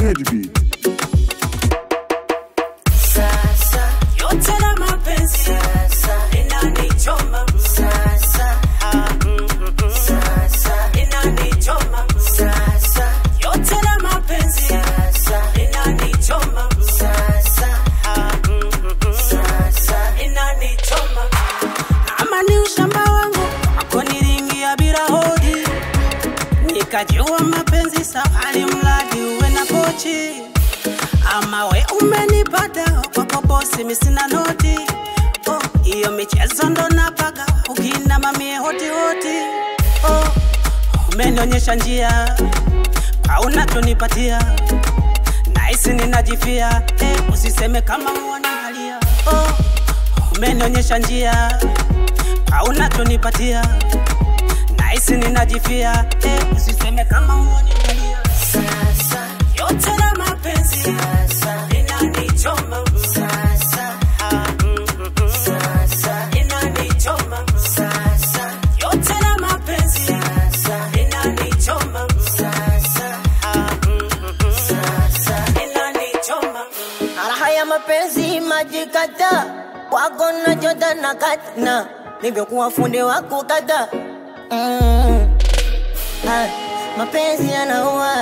Headbeat. Sasa yote na mapenzi sasa inanichoma sasa ah, mm, mm, mm. sasa inanichoma sasa yote na mapenzi sasa inanichoma sasa ah, mm, mm, mm. sasa inanichoma ama ni ushamba wangu ako nilingia bila hodi nikajua mapenzi safari mradi uwe na pochi ama we umenipata kwako bosi misina noti oh, hiyo michezo ndo napaga ukina mamie hoti hoti oh, umenionyesha njia kwa unachonipatia naisi ninajifia eh, usiseme kama uwanihalia oh, umenionyesha njia kwa unachonipatia naisi ninajifia eh, usiseme kama uwanihalia sasa yote na mapenzi sasa inanichoma sasa ah, mm, mm, mm. sasa inanichoma sasa yote na mapenzi sasa inanichoma sasa ah, mm, mm, mm. sasa inanichoma Raha ya mapenzi maji kata wako na jota na katna nivyokuwa fundi wako kata mm. ah, mapenzi yanaua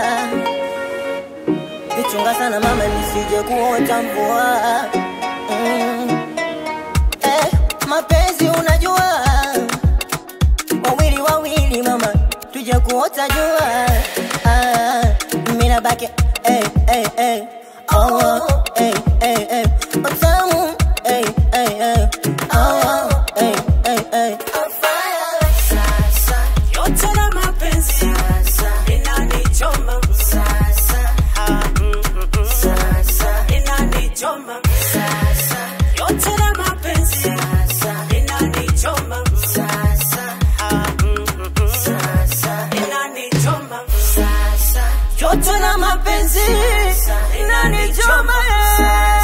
ichunga sana mama nisije kuota mvua mm. eh, mapenzi unajua wawili wawili mama tuje kuota jua ah, mina baki eh, eh, eh. Oh, eh, eh, eh. Utamu, eh, eh, eh. Oh, eh, eh, eh. sasa yote na mapenzi sasa inanichoma sasa ah, mm, mm, mm. sasa inanichoma sasa yote na mapenzi sasa inanichoma sasa ah, mm, mm, mm. sasa inanichoma sasa Joto na mapenzi Sasa inanichoma eh.